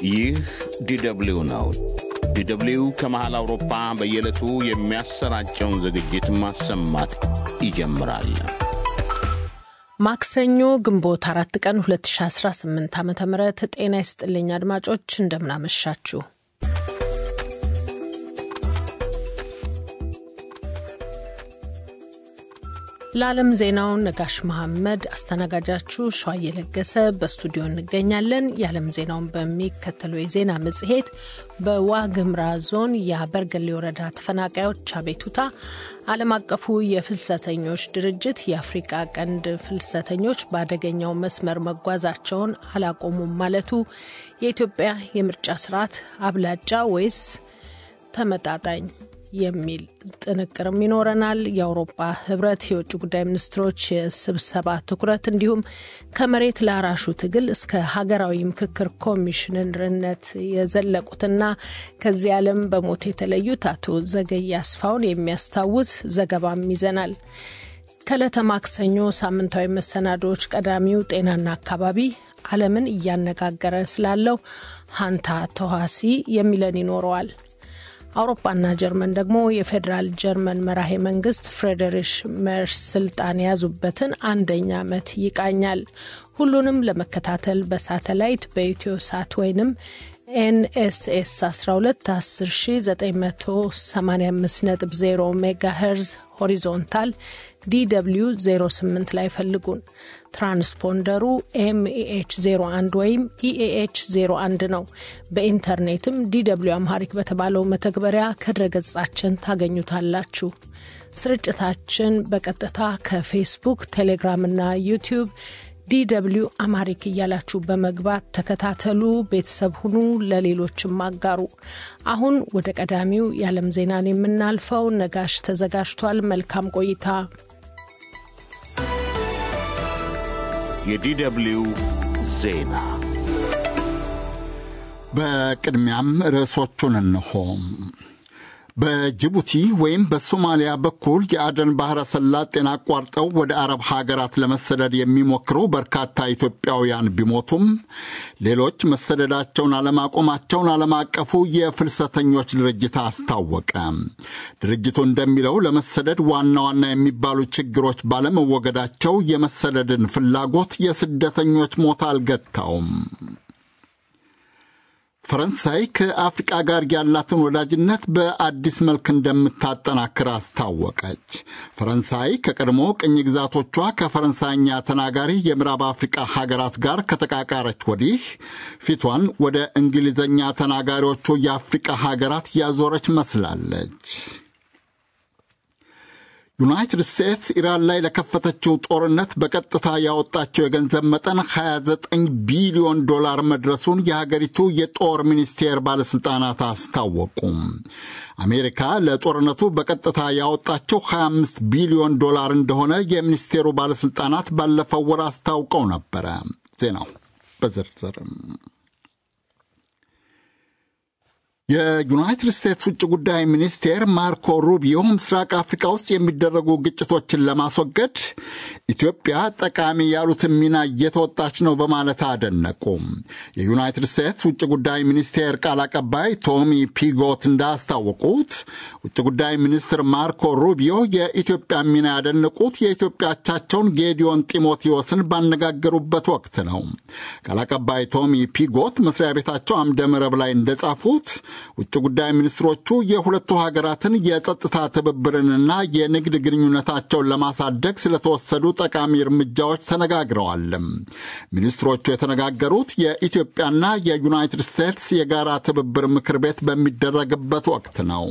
ይህ ዲደብሊው ነው። ዲደብሊው ከመሃል አውሮፓ በየዕለቱ የሚያሰራጨውን ዝግጅት ማሰማት ይጀምራል። ማክሰኞ ግንቦት አራት ቀን 2018 ዓ ም ጤና ይስጥልኝ አድማጮች፣ እንደምናመሻችሁ። ለዓለም ዜናው ነጋሽ መሐመድ አስተናጋጃችሁ ሸዋ እየለገሰ በስቱዲዮ እንገኛለን። የዓለም ዜናውን በሚከተለው የዜና መጽሔት በዋግምራ ዞን የበርገሌ ወረዳ ተፈናቃዮች አቤቱታ፣ ዓለም አቀፉ የፍልሰተኞች ድርጅት የአፍሪቃ ቀንድ ፍልሰተኞች በአደገኛው መስመር መጓዛቸውን አላቆሙም ማለቱ፣ የኢትዮጵያ የምርጫ ስርዓት አብላጫ ወይስ ተመጣጣኝ የሚል ጥንቅርም ይኖረናል። የአውሮፓ ህብረት የውጭ ጉዳይ ሚኒስትሮች የስብሰባ ትኩረት እንዲሁም ከመሬት ላራሹ ትግል እስከ ሀገራዊ ምክክር ኮሚሽነርነት የዘለቁትና ከዚህ ዓለም በሞት የተለዩት አቶ ዘገየ አስፋውን የሚያስታውስ ዘገባም ይዘናል። ከዕለተ ማክሰኞ ሳምንታዊ መሰናዶዎች ቀዳሚው ጤናና አካባቢ ዓለምን እያነጋገረ ስላለው ሀንታ ተዋሲ የሚለን ይኖረዋል። አውሮፓና ጀርመን ደግሞ የፌዴራል ጀርመን መራሄ መንግስት ፍሬድሪሽ ሜርስ ስልጣን የያዙበትን አንደኛ ዓመት ይቃኛል። ሁሉንም ለመከታተል በሳተላይት በኢትዮ ሳት ወይንም ኤንኤስኤስ 12 10985.0 ሜጋ ሄርዝ ሆሪዞንታል ዲw 08 ላይ ፈልጉን። ትራንስፖንደሩ ኤምኤኤች 01 ወይም ኢኤኤች 01 ነው። በኢንተርኔትም ዲw አምሃሪክ በተባለው መተግበሪያ ከድረገጻችን ታገኙታላችሁ። ስርጭታችን በቀጥታ ከፌስቡክ፣ ቴሌግራም እና ዩቲዩብ ዲw አማሪክ እያላችሁ በመግባት ተከታተሉ፣ ቤተሰብ ሁኑ፣ ለሌሎችም አጋሩ። አሁን ወደ ቀዳሚው የዓለም ዜናን የምናልፈው ነጋሽ ተዘጋጅቷል። መልካም ቆይታ። የዲደብሊው ዜና በቅድሚያም ርዕሶቹን እንሆም። በጅቡቲ ወይም በሶማሊያ በኩል የአደን ባሕረ ሰላጤን አቋርጠው ወደ አረብ ሀገራት ለመሰደድ የሚሞክሩ በርካታ ኢትዮጵያውያን ቢሞቱም ሌሎች መሰደዳቸውን አለማቆማቸውን ዓለም አቀፉ የፍልሰተኞች ድርጅት አስታወቀ። ድርጅቱ እንደሚለው ለመሰደድ ዋና ዋና የሚባሉ ችግሮች ባለመወገዳቸው የመሰደድን ፍላጎት የስደተኞች ሞት አልገታውም። ፈረንሳይ ከአፍሪቃ ጋር ያላትን ወዳጅነት በአዲስ መልክ እንደምታጠናክር አስታወቀች። ፈረንሳይ ከቀድሞ ቅኝ ግዛቶቿ ከፈረንሳይኛ ተናጋሪ የምዕራብ አፍሪቃ ሀገራት ጋር ከተቃቃረች ወዲህ ፊቷን ወደ እንግሊዝኛ ተናጋሪዎቹ የአፍሪቃ ሀገራት ያዞረች መስላለች። ዩናይትድ ስቴትስ ኢራን ላይ ለከፈተችው ጦርነት በቀጥታ ያወጣቸው የገንዘብ መጠን 29 ቢሊዮን ዶላር መድረሱን የሀገሪቱ የጦር ሚኒስቴር ባለሥልጣናት አስታወቁም። አሜሪካ ለጦርነቱ በቀጥታ ያወጣቸው 25 ቢሊዮን ዶላር እንደሆነ የሚኒስቴሩ ባለሥልጣናት ባለፈው ወር አስታውቀው ነበረ። ዜናው በዝርዝርም የዩናይትድ ስቴትስ ውጭ ጉዳይ ሚኒስቴር ማርኮ ሩቢዮ ምስራቅ አፍሪካ ውስጥ የሚደረጉ ግጭቶችን ለማስወገድ ኢትዮጵያ ጠቃሚ ያሉትን ሚና እየተወጣች ነው በማለት አደነቁ። የዩናይትድ ስቴትስ ውጭ ጉዳይ ሚኒስቴር ቃል አቀባይ ቶሚ ፒጎት እንዳስታወቁት ውጭ ጉዳይ ሚኒስትር ማርኮ ሩቢዮ የኢትዮጵያ ሚና ያደነቁት የኢትዮጵያ አቻቸውን ጌዲዮን ጢሞቴዎስን ባነጋገሩበት ወቅት ነው። ቃል አቀባይ ቶሚ ፒጎት መስሪያ ቤታቸው አምደ መረብ ላይ እንደጻፉት ውጭ ጉዳይ ሚኒስትሮቹ የሁለቱ ሀገራትን የጸጥታ ትብብርንና የንግድ ግንኙነታቸውን ለማሳደግ ስለተወሰዱ ጠቃሚ እርምጃዎች ተነጋግረዋል። ሚኒስትሮቹ የተነጋገሩት የኢትዮጵያና የዩናይትድ ስቴትስ የጋራ ትብብር ምክር ቤት በሚደረግበት ወቅት ነው።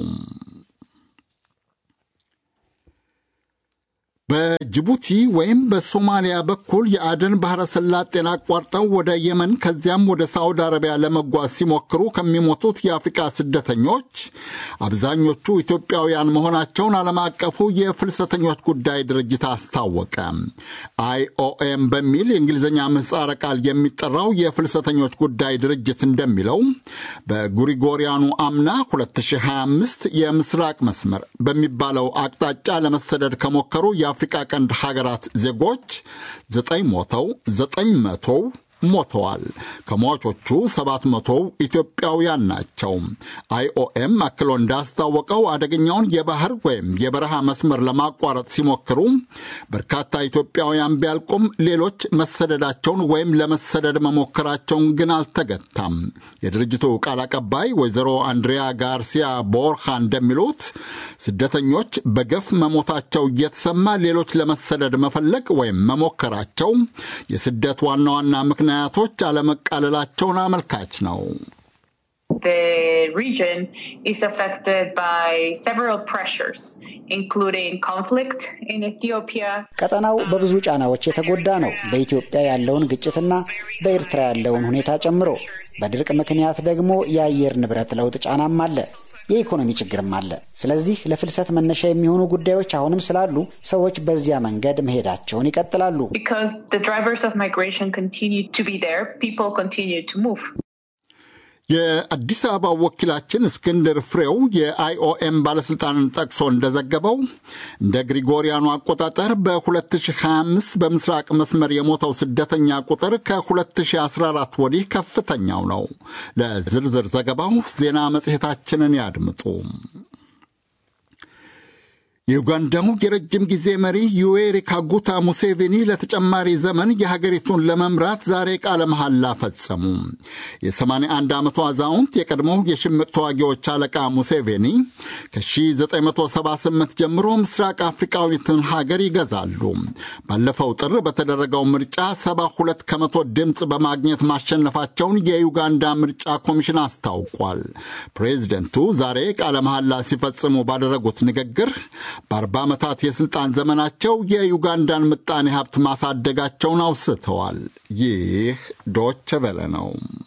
በጅቡቲ ወይም በሶማሊያ በኩል የአደን ባሕረ ሰላጤን አቋርጠው ወደ የመን ከዚያም ወደ ሳዑዲ አረቢያ ለመጓዝ ሲሞክሩ ከሚሞቱት የአፍሪቃ ስደተኞች አብዛኞቹ ኢትዮጵያውያን መሆናቸውን ዓለም አቀፉ የፍልሰተኞች ጉዳይ ድርጅት አስታወቀ። አይኦኤም በሚል የእንግሊዝኛ ምህጻረ ቃል የሚጠራው የፍልሰተኞች ጉዳይ ድርጅት እንደሚለው በጉሪጎሪያኑ አምና 2025 የምስራቅ መስመር በሚባለው አቅጣጫ ለመሰደድ ከሞከሩ የአፍሪቃ ቀንድ ሀገራት ዜጎች ዘጠኝ ሞተው ዘጠኝ መቶው ሞተዋል። ከሟቾቹ 700 ኢትዮጵያውያን ናቸው። አይኦኤም አክሎ እንዳስታወቀው አደገኛውን የባህር ወይም የበረሃ መስመር ለማቋረጥ ሲሞክሩ በርካታ ኢትዮጵያውያን ቢያልቁም ሌሎች መሰደዳቸውን ወይም ለመሰደድ መሞከራቸውን ግን አልተገታም። የድርጅቱ ቃል አቀባይ ወይዘሮ አንድሪያ ጋርሲያ ቦርሃ እንደሚሉት ስደተኞች በገፍ መሞታቸው እየተሰማ ሌሎች ለመሰደድ መፈለግ ወይም መሞከራቸው የስደት ዋና ዋና ምክንያቶች አለመቃለላቸውን አመልካች ነው። The region is affected by several pressures, including conflict in Ethiopia. ቀጠናው በብዙ ጫናዎች የተጎዳ ነው። በኢትዮጵያ ያለውን ግጭትና በኤርትራ ያለውን ሁኔታ ጨምሮ በድርቅ ምክንያት ደግሞ የአየር ንብረት ለውጥ ጫናም አለ። የኢኮኖሚ ችግርም አለ። ስለዚህ ለፍልሰት መነሻ የሚሆኑ ጉዳዮች አሁንም ስላሉ ሰዎች በዚያ መንገድ መሄዳቸውን ይቀጥላሉ። Because the drivers of migration continue to be there, people continue to move. የአዲስ አበባ ወኪላችን እስክንድር ፍሬው የአይኦኤም ባለሥልጣንን ጠቅሶ እንደዘገበው እንደ ግሪጎሪያኑ አቆጣጠር በ2025 በምስራቅ መስመር የሞተው ስደተኛ ቁጥር ከ2014 ወዲህ ከፍተኛው ነው። ለዝርዝር ዘገባው ዜና መጽሔታችንን ያድምጡ። የኡጋንዳው የረጅም ጊዜ መሪ ዩዌሪ ካጉታ ሙሴቬኒ ለተጨማሪ ዘመን የሀገሪቱን ለመምራት ዛሬ ቃለ መሐላ ፈጸሙ። የ81 ዓመቱ አዛውንት የቀድሞው የሽምቅ ተዋጊዎች አለቃ ሙሴቬኒ ከ1978 ጀምሮ ምስራቅ አፍሪካዊትን ሀገር ይገዛሉ። ባለፈው ጥር በተደረገው ምርጫ 72 ከመቶ ድምፅ በማግኘት ማሸነፋቸውን የዩጋንዳ ምርጫ ኮሚሽን አስታውቋል። ፕሬዚደንቱ ዛሬ ቃለ መሐላ ሲፈጽሙ ባደረጉት ንግግር በአርባ ዓመታት የሥልጣን ዘመናቸው የዩጋንዳን ምጣኔ ሀብት ማሳደጋቸውን አውስተዋል። ይህ ዶቸ ቨለ ነው።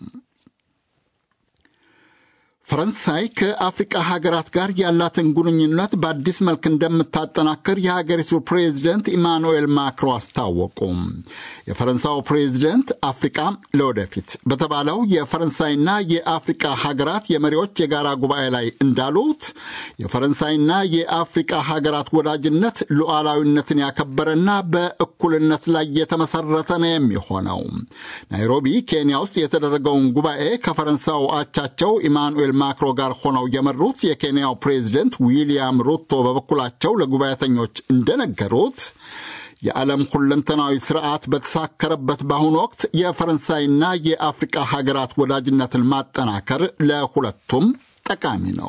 ፈረንሳይ ከአፍሪቃ ሀገራት ጋር ያላትን ግንኙነት በአዲስ መልክ እንደምታጠናክር የሀገሪቱ ፕሬዚደንት ኢማኑኤል ማክሮ አስታወቁ። የፈረንሳዩ ፕሬዚደንት አፍሪቃ ለወደፊት በተባለው የፈረንሳይና የአፍሪቃ ሀገራት የመሪዎች የጋራ ጉባኤ ላይ እንዳሉት የፈረንሳይና የአፍሪቃ ሀገራት ወዳጅነት ሉዓላዊነትን ያከበረና በእኩልነት ላይ የተመሰረተ ነው የሚሆነው። ናይሮቢ ኬንያ ውስጥ የተደረገውን ጉባኤ ከፈረንሳዩ አቻቸው ኢማኑኤል ማክሮ ጋር ሆነው የመሩት የኬንያው ፕሬዚደንት ዊልያም ሩቶ በበኩላቸው ለጉባኤተኞች እንደነገሩት የዓለም ሁለንተናዊ ስርዓት በተሳከረበት በአሁኑ ወቅት የፈረንሳይና የአፍሪቃ ሀገራት ወዳጅነትን ማጠናከር ለሁለቱም ጠቃሚ ነው።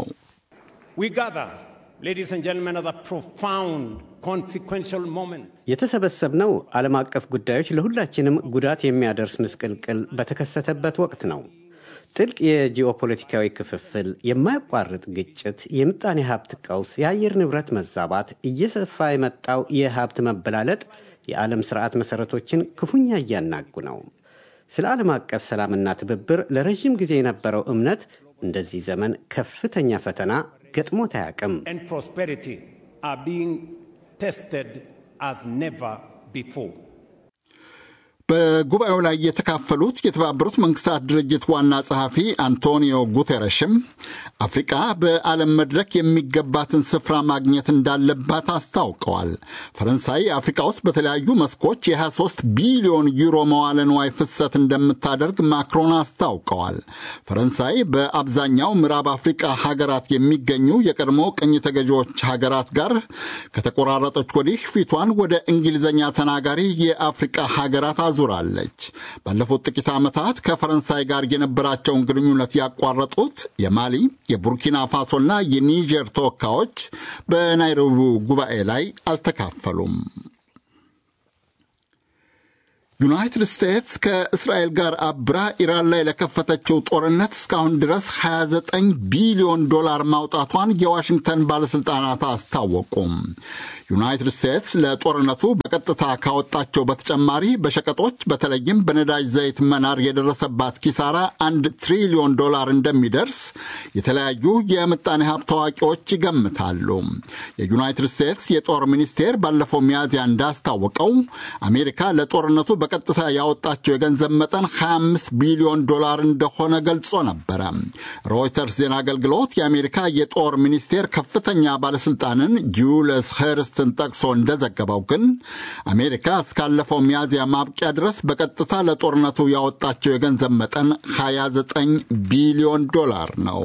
የተሰበሰብነው ዓለም አቀፍ ጉዳዮች ለሁላችንም ጉዳት የሚያደርስ ምስቅልቅል በተከሰተበት ወቅት ነው። ጥልቅ የጂኦፖለቲካዊ ክፍፍል፣ የማያቋርጥ ግጭት፣ የምጣኔ ሀብት ቀውስ፣ የአየር ንብረት መዛባት፣ እየሰፋ የመጣው የሀብት መበላለጥ የዓለም ስርዓት መሠረቶችን ክፉኛ እያናጉ ነው። ስለ ዓለም አቀፍ ሰላምና ትብብር ለረዥም ጊዜ የነበረው እምነት እንደዚህ ዘመን ከፍተኛ ፈተና ገጥሞት አያውቅም። በጉባኤው ላይ የተካፈሉት የተባበሩት መንግስታት ድርጅት ዋና ጸሐፊ አንቶኒዮ ጉቴረሽም አፍሪቃ በዓለም መድረክ የሚገባትን ስፍራ ማግኘት እንዳለባት አስታውቀዋል። ፈረንሳይ አፍሪቃ ውስጥ በተለያዩ መስኮች የ23 ቢሊዮን ዩሮ መዋለ ንዋይ ፍሰት እንደምታደርግ ማክሮን አስታውቀዋል። ፈረንሳይ በአብዛኛው ምዕራብ አፍሪቃ ሀገራት የሚገኙ የቀድሞ ቅኝ ተገዢዎች ሀገራት ጋር ከተቆራረጠች ወዲህ ፊቷን ወደ እንግሊዝኛ ተናጋሪ የአፍሪቃ ሀገራት አዙራለች። ባለፉት ጥቂት ዓመታት ከፈረንሳይ ጋር የነበራቸውን ግንኙነት ያቋረጡት የማሊ የቡርኪና ፋሶና የኒጀር ተወካዮች በናይሮቢው ጉባኤ ላይ አልተካፈሉም። ዩናይትድ ስቴትስ ከእስራኤል ጋር አብራ ኢራን ላይ ለከፈተችው ጦርነት እስካሁን ድረስ 29 ቢሊዮን ዶላር ማውጣቷን የዋሽንግተን ባለሥልጣናት አስታወቁም። ዩናይትድ ስቴትስ ለጦርነቱ በቀጥታ ካወጣቸው በተጨማሪ በሸቀጦች በተለይም በነዳጅ ዘይት መናር የደረሰባት ኪሳራ አንድ ትሪሊዮን ዶላር እንደሚደርስ የተለያዩ የምጣኔ ሀብት ታዋቂዎች ይገምታሉ። የዩናይትድ ስቴትስ የጦር ሚኒስቴር ባለፈው ሚያዝያ እንዳስታወቀው አሜሪካ ለጦርነቱ በቀጥታ ያወጣቸው የገንዘብ መጠን 25 ቢሊዮን ዶላር እንደሆነ ገልጾ ነበረ። ሮይተርስ ዜና አገልግሎት የአሜሪካ የጦር ሚኒስቴር ከፍተኛ ባለሥልጣንን ጁልስ ሄርስትን ጠቅሶ እንደዘገበው ግን አሜሪካ እስካለፈው ሚያዝያ ማብቂያ ድረስ በቀጥታ ለጦርነቱ ያወጣቸው የገንዘብ መጠን 29 ቢሊዮን ዶላር ነው።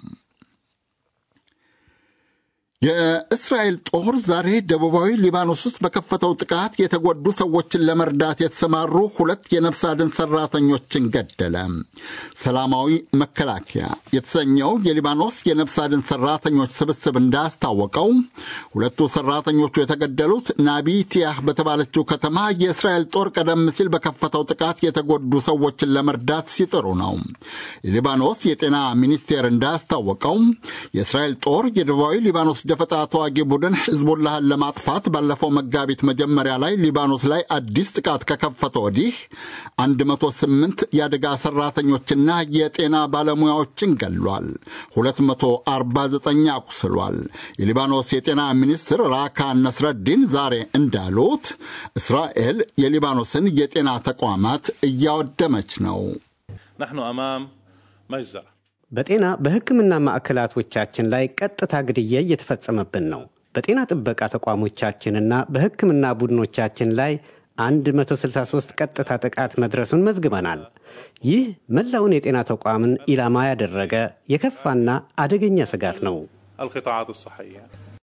የእስራኤል ጦር ዛሬ ደቡባዊ ሊባኖስ ውስጥ በከፈተው ጥቃት የተጎዱ ሰዎችን ለመርዳት የተሰማሩ ሁለት የነፍስ አድን ሰራተኞችን ገደለ። ሰላማዊ መከላከያ የተሰኘው የሊባኖስ የነፍስ አድን ሰራተኞች ስብስብ እንዳስታወቀው ሁለቱ ሰራተኞቹ የተገደሉት ናቢቲያህ በተባለችው ከተማ የእስራኤል ጦር ቀደም ሲል በከፈተው ጥቃት የተጎዱ ሰዎችን ለመርዳት ሲጥሩ ነው። የሊባኖስ የጤና ሚኒስቴር እንዳስታወቀው የእስራኤል ጦር የደቡባዊ ሊባኖስ ደፈጣ ተዋጊ ቡድን ሕዝቡላህን ለማጥፋት ባለፈው መጋቢት መጀመሪያ ላይ ሊባኖስ ላይ አዲስ ጥቃት ከከፈተ ወዲህ 108 የአደጋ ሰራተኞችና የጤና ባለሙያዎችን ገሏል፣ 249 አቁስሏል። የሊባኖስ የጤና ሚኒስትር ራካ ነስረዲን ዛሬ እንዳሉት እስራኤል የሊባኖስን የጤና ተቋማት እያወደመች ነው። نحن أمام مجزرة በጤና በሕክምና ማዕከላቶቻችን ላይ ቀጥታ ግድያ እየተፈጸመብን ነው። በጤና ጥበቃ ተቋሞቻችንና በሕክምና ቡድኖቻችን ላይ 163 ቀጥታ ጥቃት መድረሱን መዝግበናል። ይህ መላውን የጤና ተቋምን ኢላማ ያደረገ የከፋና አደገኛ ስጋት ነው። القطاعات الصحية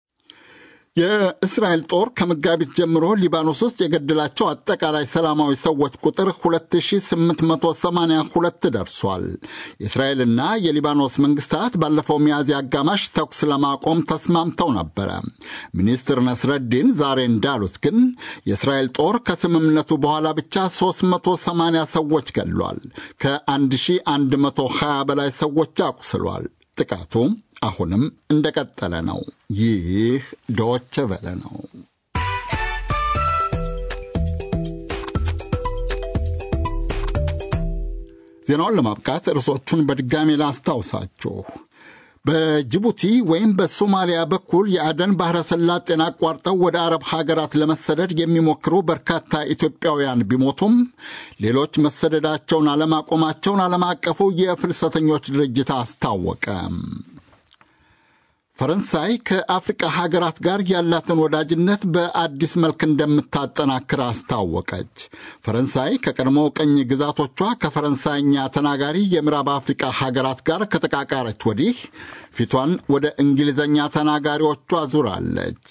የእስራኤል ጦር ከመጋቢት ጀምሮ ሊባኖስ ውስጥ የገደላቸው አጠቃላይ ሰላማዊ ሰዎች ቁጥር 2882 ደርሷል። የእስራኤልና የሊባኖስ መንግስታት ባለፈው ሚያዝያ አጋማሽ ተኩስ ለማቆም ተስማምተው ነበረ። ሚኒስትር ነስረዲን ዛሬ እንዳሉት ግን የእስራኤል ጦር ከስምምነቱ በኋላ ብቻ 380 ሰዎች ገድሏል፣ ከ1120 በላይ ሰዎች አቁስሏል። ጥቃቱ አሁንም እንደቀጠለ ነው። ይህ ዶቸ ቨለ ነው። ዜናውን ለማብቃት ርዕሶቹን በድጋሜ ላስታውሳችሁ። በጅቡቲ ወይም በሶማሊያ በኩል የአደን ባሕረ ሰላጤን አቋርጠው ወደ አረብ ሀገራት ለመሰደድ የሚሞክሩ በርካታ ኢትዮጵያውያን ቢሞቱም ሌሎች መሰደዳቸውን አለማቆማቸውን ዓለም አቀፉ የፍልሰተኞች ድርጅት አስታወቀ። ፈረንሳይ ከአፍሪቃ ሀገራት ጋር ያላትን ወዳጅነት በአዲስ መልክ እንደምታጠናክር አስታወቀች። ፈረንሳይ ከቀድሞ ቅኝ ግዛቶቿ ከፈረንሳይኛ ተናጋሪ የምዕራብ አፍሪቃ ሀገራት ጋር ከተቃቃረች ወዲህ ፊቷን ወደ እንግሊዝኛ ተናጋሪዎቿ ዙራለች።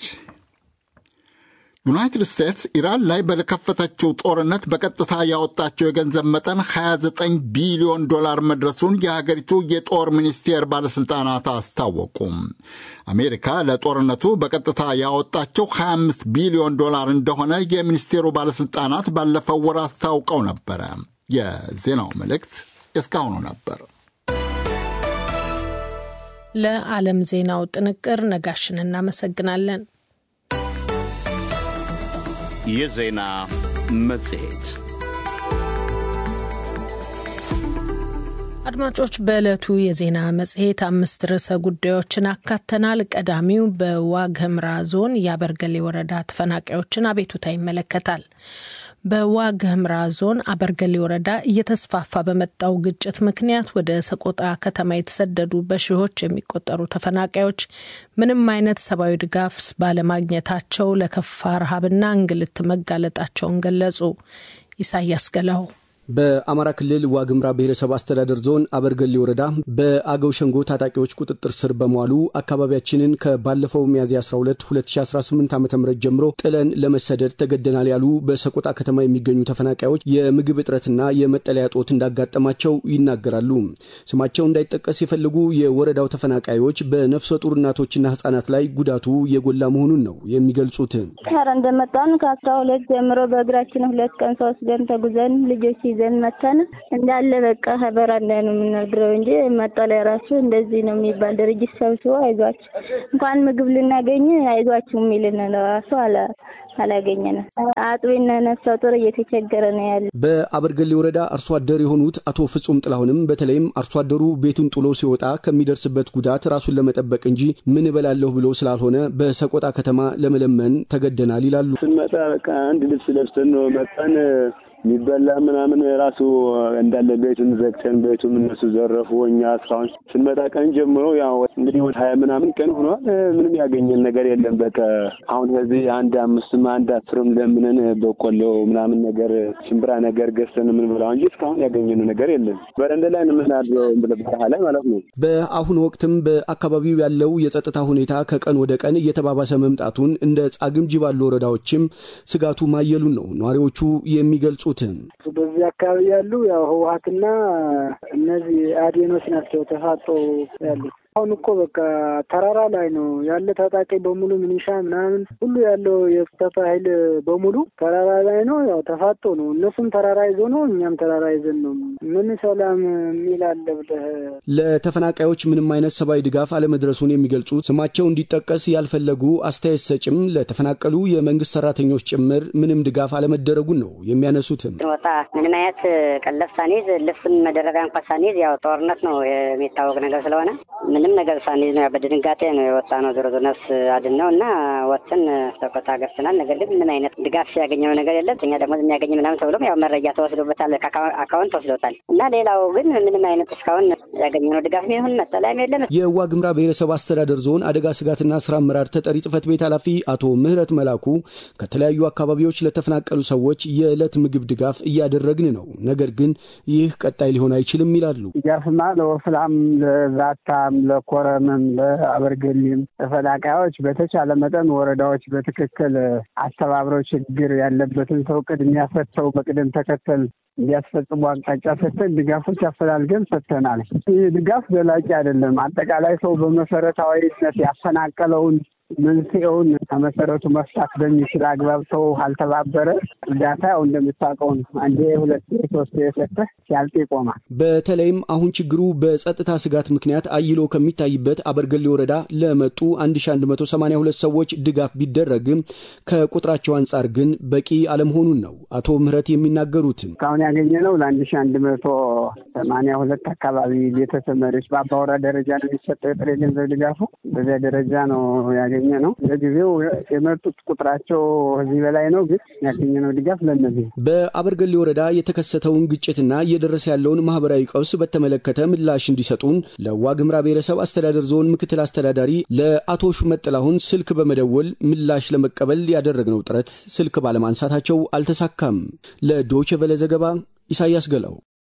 ዩናይትድ ስቴትስ ኢራን ላይ በከፈተችው ጦርነት በቀጥታ ያወጣቸው የገንዘብ መጠን 29 ቢሊዮን ዶላር መድረሱን የሀገሪቱ የጦር ሚኒስቴር ባለሥልጣናት አስታወቁም። አሜሪካ ለጦርነቱ በቀጥታ ያወጣቸው 25 ቢሊዮን ዶላር እንደሆነ የሚኒስቴሩ ባለሥልጣናት ባለፈው ወር አስታውቀው ነበረ። የዜናው መልእክት እስካሁኑ ነበር። ለዓለም ዜናው ጥንቅር ነጋሽን እናመሰግናለን። የዜና መጽሔት አድማጮች፣ በዕለቱ የዜና መጽሔት አምስት ርዕሰ ጉዳዮችን አካተናል። ቀዳሚው በዋግ ኽምራ ዞን የአበርገሌ ወረዳ ተፈናቃዮችን አቤቱታ ይመለከታል። በዋግ ኽምራ ዞን አበርገሌ ወረዳ እየተስፋፋ በመጣው ግጭት ምክንያት ወደ ሰቆጣ ከተማ የተሰደዱ በሺዎች የሚቆጠሩ ተፈናቃዮች ምንም አይነት ሰብአዊ ድጋፍ ባለማግኘታቸው ለከፋ ረሃብና እንግልት መጋለጣቸውን ገለጹ። ኢሳያስ ገላው በአማራ ክልል ዋግምራ ብሔረሰብ አስተዳደር ዞን አበርገሌ ወረዳ በአገው ሸንጎ ታጣቂዎች ቁጥጥር ስር በመዋሉ አካባቢያችንን ከባለፈው ሚያዝያ 12 2018 ዓ ም ጀምሮ ጥለን ለመሰደድ ተገደናል ያሉ በሰቆጣ ከተማ የሚገኙ ተፈናቃዮች የምግብ እጥረትና የመጠለያ ጦት እንዳጋጠማቸው ይናገራሉ። ስማቸው እንዳይጠቀስ የፈለጉ የወረዳው ተፈናቃዮች በነፍሰ ጡር እናቶችና ህጻናት ላይ ጉዳቱ የጎላ መሆኑን ነው የሚገልጹት። ኧረ እንደመጣን ከአስራ ሁለት ጀምሮ በእግራችን ሁለት ቀን ሶስት ቀን ተጉዘን ልጆች ይዘን መተን እንዳለ በቃ በረንዳ ነው የምናድረው እንጂ መጠለያ ራሱ እንደዚህ ነው የሚባል ድርጅት ሰብስቦ አይዟችሁ እንኳን ምግብ ልናገኝ አይዟችሁ የሚልን ራሱ አለ አላገኘንም። አጥቢና ነፍሰ ጡር እየተቸገረ ነው ያለ። በአበርገሌ ወረዳ አርሶ አደር የሆኑት አቶ ፍጹም ጥላሁንም በተለይም አርሶ አደሩ ቤቱን ጥሎ ሲወጣ ከሚደርስበት ጉዳት ራሱን ለመጠበቅ እንጂ ምን እበላለሁ ብሎ ስላልሆነ በሰቆጣ ከተማ ለመለመን ተገደናል ይላሉ። ስንመጣ በቃ አንድ ልብስ ለብሰን ነው መጣን። የሚበላ ምናምን ራሱ እንዳለ ቤቱን ዘግተን ቤቱም እነሱ ዘረፉ። እኛ እስካሁን ስንመጣ ቀን ጀምሮ ያው እንግዲህ ወደ ሀያ ምናምን ቀን ሆኗል። ምንም ያገኘን ነገር የለም። በቃ አሁን ከዚህ አንድ አምስትም አንድ አስርም ለምንን በቆሎ ምናምን ነገር ሽምብራ ነገር ገዝተን የምንበላው እንጂ እስካሁን ያገኘነው ነገር የለም። በረንዳ ላይ የምናድረው በረሃ ላይ ማለት ነው። በአሁኑ ወቅትም በአካባቢው ያለው የጸጥታ ሁኔታ ከቀን ወደ ቀን እየተባባሰ መምጣቱን እንደ ጻግምጂ ባሉ ወረዳዎችም ስጋቱ ማየሉን ነው ነዋሪዎቹ የሚገልጹትም። በዚህ አካባቢ ያሉ ያው ህወሀትና እነዚህ አዴኖች ናቸው ተፋጦ ያሉት። አሁን እኮ በቃ ተራራ ላይ ነው ያለ ታጣቂ በሙሉ ሚኒሻ ምናምን ሁሉ ያለው የጸጥታ ኃይል በሙሉ ተራራ ላይ ነው። ያው ተፋጦ ነው። እነሱም ተራራ ይዞ ነው፣ እኛም ተራራ ይዘን ነው። ምን ሰላም የሚል አለ ብለህ ለተፈናቃዮች ምንም አይነት ሰብአዊ ድጋፍ አለመድረሱን የሚገልጹት ስማቸው እንዲጠቀስ ያልፈለጉ አስተያየት ሰጭም ለተፈናቀሉ የመንግስት ሰራተኞች ጭምር ምንም ድጋፍ አለመደረጉን ነው የሚያነሱትም። ወጣ ምንም አይነት ቀለብ ሳንይዝ ልብስም መደረቢያ እንኳ ሳንይዝ ያው ጦርነት ነው የሚታወቅ ነገር ስለሆነ ምንም ነገር ሳንይዝ ነው በድንጋጤ ነው የወጣ ነው። ዞሮ ዞሮ ነፍስ አድን ነው እና ወጥን ሰቆጣ ገብተናል። ነገር ግን ምን አይነት ድጋፍ ያገኘው ነገር የለም። እኛ ደግሞ የሚያገኝ ምናምን ተብሎም ያው መረጃ ተወስዶበታል፣ አካውንት ተወስዶታል እና ሌላው ግን ምንም አይነት እስካሁን ያገኘነው ድጋፍ ይሁን መጠለያም የለም። የዋግምራ ብሔረሰብ አስተዳደር ዞን አደጋ ስጋትና ስራ አመራር ተጠሪ ጽህፈት ቤት ኃላፊ አቶ ምህረት መላኩ ከተለያዩ አካባቢዎች ለተፈናቀሉ ሰዎች የዕለት ምግብ ድጋፍ እያደረግን ነው፣ ነገር ግን ይህ ቀጣይ ሊሆን አይችልም ይላሉ። ድጋፍማ ለወፍላም ለዛታም ለኮረምም ለአበርገሊም ተፈናቃዮች በተቻለ መጠን ወረዳዎች በትክክል አስተባብረው ችግር ያለበትን ሰው ቅድሚያ ሰጥተው በቅደም ተከተል እንዲያስፈጽሙ አቅጣጫ ሰጥተን ድጋፎች አፈላልገን ሰጥተናል። ይህ ድጋፍ ዘላቂ አይደለም። አጠቃላይ ሰው በመሰረታዊነት ያፈናቀለውን መንስኤውን ከመሰረቱ መፍታት በሚችል አግባብ ሰው አልተባበረ እርዳታ ያው እንደምታውቀው ነው። አንዴ ሁለት ሶስት የሰጠህ ሲያልቅ ይቆማል። በተለይም አሁን ችግሩ በጸጥታ ስጋት ምክንያት አይሎ ከሚታይበት አበርገሌ ወረዳ ለመጡ 1182 ሰዎች ድጋፍ ቢደረግም ከቁጥራቸው አንጻር ግን በቂ አለመሆኑን ነው አቶ ምህረት የሚናገሩትም። እስካሁን ያገኘነው ለአንድ ሺ አንድ መቶ ሰማንያ ሁለት አካባቢ ቤተሰብ መሪዎች በአባወራ ደረጃ ነው የሚሰጠው የጥሬ ገንዘብ ድጋፉ በዚያ ደረጃ ነው ያገኘ ነው። ለጊዜው የመጡት ቁጥራቸው ከዚህ በላይ ነው፣ ግን ያገኘነው ድጋፍ ለእነዚህ በአበርገሌ ወረዳ የተከሰተውን ግጭትና እየደረሰ ያለውን ማህበራዊ ቀውስ በተመለከተ ምላሽ እንዲሰጡን ለዋግምራ ብሔረሰብ አስተዳደር ዞን ምክትል አስተዳዳሪ ለአቶ ሹመት ጥላሁን ስልክ በመደወል ምላሽ ለመቀበል ያደረግነው ጥረት ስልክ ባለማንሳታቸው አልተሳካም። ለዶይቼ ቬለ ዘገባ ኢሳያስ ገላው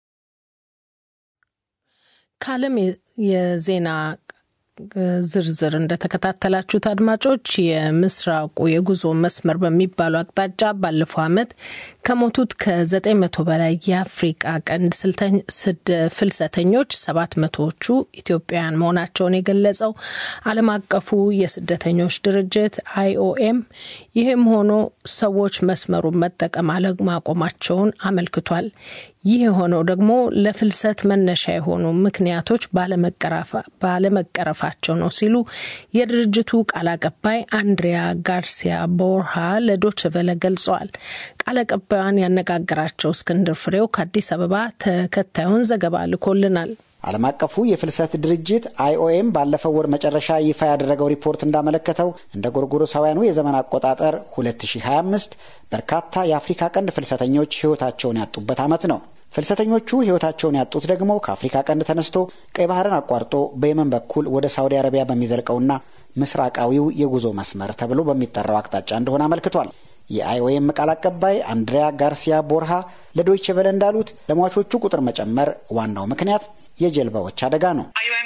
ከዓለም የዜና ዝርዝር እንደተከታተላችሁት አድማጮች የምስራቁ የጉዞ መስመር በሚባሉ አቅጣጫ ባለፈው ዓመት ከሞቱት ከዘጠኝ መቶ በላይ የአፍሪቃ ቀንድ ፍልሰተኞች ሰባት መቶዎቹ ኢትዮጵያውያን መሆናቸውን የገለጸው ዓለም አቀፉ የስደተኞች ድርጅት አይኦኤም ይህም ሆኖ ሰዎች መስመሩን መጠቀም አለማቆማቸውን አመልክቷል። ይህ የሆነው ደግሞ ለፍልሰት መነሻ የሆኑ ምክንያቶች ባለመቀረፋቸው ነው ሲሉ የድርጅቱ ቃል አቀባይ አንድሪያ ጋርሲያ ቦርሃ ለዶችቨለ ገልጸዋል። ቃል አቀባዩን ያነጋገራቸው እስክንድር ፍሬው ከአዲስ አበባ ተከታዩን ዘገባ ልኮልናል። ዓለም አቀፉ የፍልሰት ድርጅት አይኦኤም ባለፈው ወር መጨረሻ ይፋ ያደረገው ሪፖርት እንዳመለከተው እንደ ጎርጎሮሳውያኑ የዘመን አቆጣጠር 2025 በርካታ የአፍሪካ ቀንድ ፍልሰተኞች ሕይወታቸውን ያጡበት ዓመት ነው። ፍልሰተኞቹ ሕይወታቸውን ያጡት ደግሞ ከአፍሪካ ቀንድ ተነስቶ ቀይ ባህርን አቋርጦ በየመን በኩል ወደ ሳውዲ አረቢያ በሚዘልቀውና ምስራቃዊው የጉዞ መስመር ተብሎ በሚጠራው አቅጣጫ እንደሆነ አመልክቷል። የአይኦኤም ቃል አቀባይ አንድሪያ ጋርሲያ ቦርሃ ለዶይቼ ቬለ እንዳሉት ለሟቾቹ ቁጥር መጨመር ዋናው ምክንያት የጀልባዎች አደጋ ነው።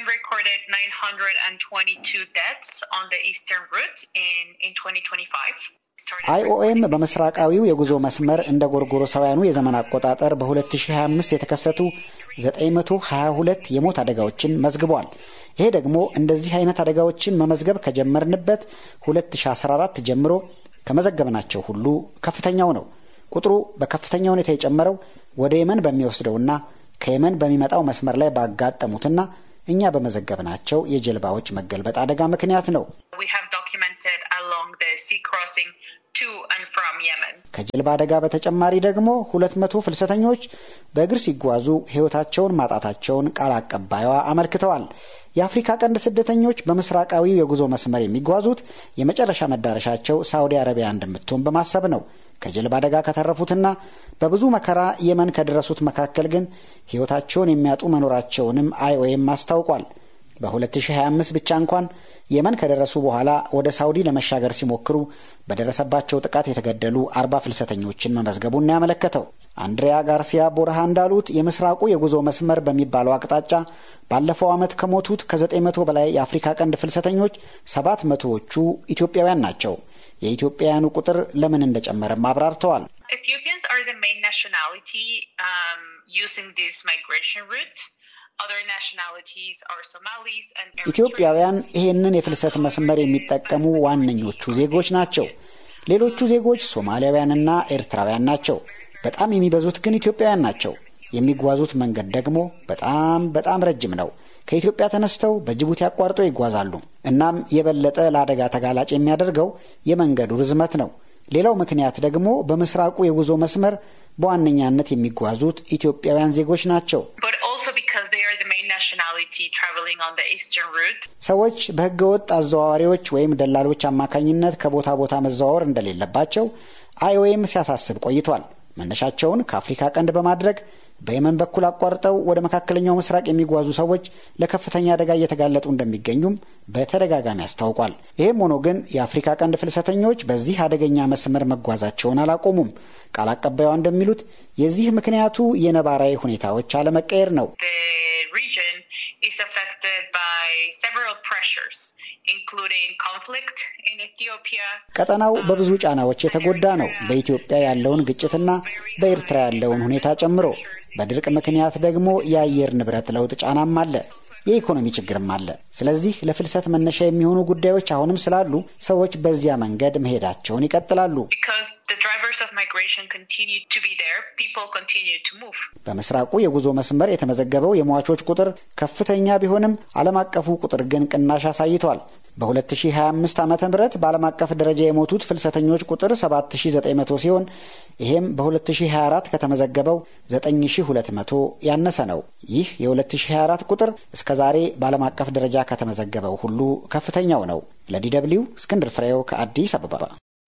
አይኦኤም በምስራቃዊው የጉዞ መስመር እንደ ጎርጎሮሳውያኑ የዘመን አቆጣጠር በ2025 የተከሰቱ 922 የሞት አደጋዎችን መዝግቧል። ይሄ ደግሞ እንደዚህ አይነት አደጋዎችን መመዝገብ ከጀመርንበት 2014 ጀምሮ ከመዘገብናቸው ሁሉ ከፍተኛው ነው። ቁጥሩ በከፍተኛ ሁኔታ የጨመረው ወደ የመን በሚወስደውና ከየመን በሚመጣው መስመር ላይ ባጋጠሙትና እኛ በመዘገብናቸው የጀልባዎች መገልበጥ አደጋ ምክንያት ነው። ከጀልባ አደጋ በተጨማሪ ደግሞ ሁለት መቶ ፍልሰተኞች በእግር ሲጓዙ ሕይወታቸውን ማጣታቸውን ቃል አቀባይዋ አመልክተዋል። የአፍሪካ ቀንድ ስደተኞች በምስራቃዊው የጉዞ መስመር የሚጓዙት የመጨረሻ መዳረሻቸው ሳውዲ አረቢያ እንደምትሆን በማሰብ ነው። ከጀልባ አደጋ ከተረፉትና በብዙ መከራ የመን ከደረሱት መካከል ግን ሕይወታቸውን የሚያጡ መኖራቸውንም አይኦኤም አስታውቋል። በ2025 ብቻ እንኳን የመን ከደረሱ በኋላ ወደ ሳውዲ ለመሻገር ሲሞክሩ በደረሰባቸው ጥቃት የተገደሉ አርባ ፍልሰተኞችን መመዝገቡን ያመለከተው አንድሪያ ጋርሲያ ቦርሃ እንዳሉት የምስራቁ የጉዞ መስመር በሚባለው አቅጣጫ ባለፈው ዓመት ከሞቱት ከ900 በላይ የአፍሪካ ቀንድ ፍልሰተኞች ሰባት መቶዎቹ ኢትዮጵያውያን ናቸው። የኢትዮጵያውያኑ ቁጥር ለምን እንደጨመረም አብራርተዋል። Ethiopians are the main nationality um, using this migration route. Other nationalities are Somalis and ኢትዮጵያውያን ይህንን የፍልሰት መስመር የሚጠቀሙ ዋነኞቹ ዜጎች ናቸው። ሌሎቹ ዜጎች ሶማሊያውያንና ኤርትራውያን ናቸው። በጣም የሚበዙት ግን ኢትዮጵያውያን ናቸው። የሚጓዙት መንገድ ደግሞ በጣም በጣም ረጅም ነው። ከኢትዮጵያ ተነስተው በጅቡቲ አቋርጠው ይጓዛሉ። እናም የበለጠ ለአደጋ ተጋላጭ የሚያደርገው የመንገዱ ርዝመት ነው። ሌላው ምክንያት ደግሞ በምስራቁ የጉዞ መስመር በዋነኛነት የሚጓዙት ኢትዮጵያውያን ዜጎች ናቸው። but also because they are the main nationality traveling on the eastern route. ሰዎች በሕገወጥ አዘዋዋሪዎች ወይም ደላሎች አማካኝነት ከቦታ ቦታ መዘዋወር እንደሌለባቸው አይኦኤም ሲያሳስብ ቆይቷል። መነሻቸውን ከአፍሪካ ቀንድ በማድረግ በየመን በኩል አቋርጠው ወደ መካከለኛው ምስራቅ የሚጓዙ ሰዎች ለከፍተኛ አደጋ እየተጋለጡ እንደሚገኙም በተደጋጋሚ አስታውቋል። ይህም ሆኖ ግን የአፍሪካ ቀንድ ፍልሰተኞች በዚህ አደገኛ መስመር መጓዛቸውን አላቆሙም። ቃል አቀባይዋ እንደሚሉት የዚህ ምክንያቱ የነባራዊ ሁኔታዎች አለመቀየር ነው። The region is affected by several pressures, including conflict in Ethiopia. ቀጠናው በብዙ ጫናዎች የተጎዳ ነው። በኢትዮጵያ ያለውን ግጭትና በኤርትራ ያለውን ሁኔታ ጨምሮ በድርቅ ምክንያት ደግሞ የአየር ንብረት ለውጥ ጫናም አለ። የኢኮኖሚ ችግርም አለ። ስለዚህ ለፍልሰት መነሻ የሚሆኑ ጉዳዮች አሁንም ስላሉ ሰዎች በዚያ መንገድ መሄዳቸውን ይቀጥላሉ። Because the drivers of migration continue to be there, people continue to move. በምስራቁ የጉዞ መስመር የተመዘገበው የሟቾች ቁጥር ከፍተኛ ቢሆንም ዓለም አቀፉ ቁጥር ግን ቅናሽ አሳይቷል። በ2025 ዓ ም በዓለም አቀፍ ደረጃ የሞቱት ፍልሰተኞች ቁጥር 7900 ሲሆን ይህም በ2024 ከተመዘገበው 9200 ያነሰ ነው። ይህ የ2024 ቁጥር እስከ ዛሬ በዓለም አቀፍ ደረጃ ከተመዘገበው ሁሉ ከፍተኛው ነው። ለዲ ደብልዩ እስክንድር ፍሬው ከአዲስ አበባ።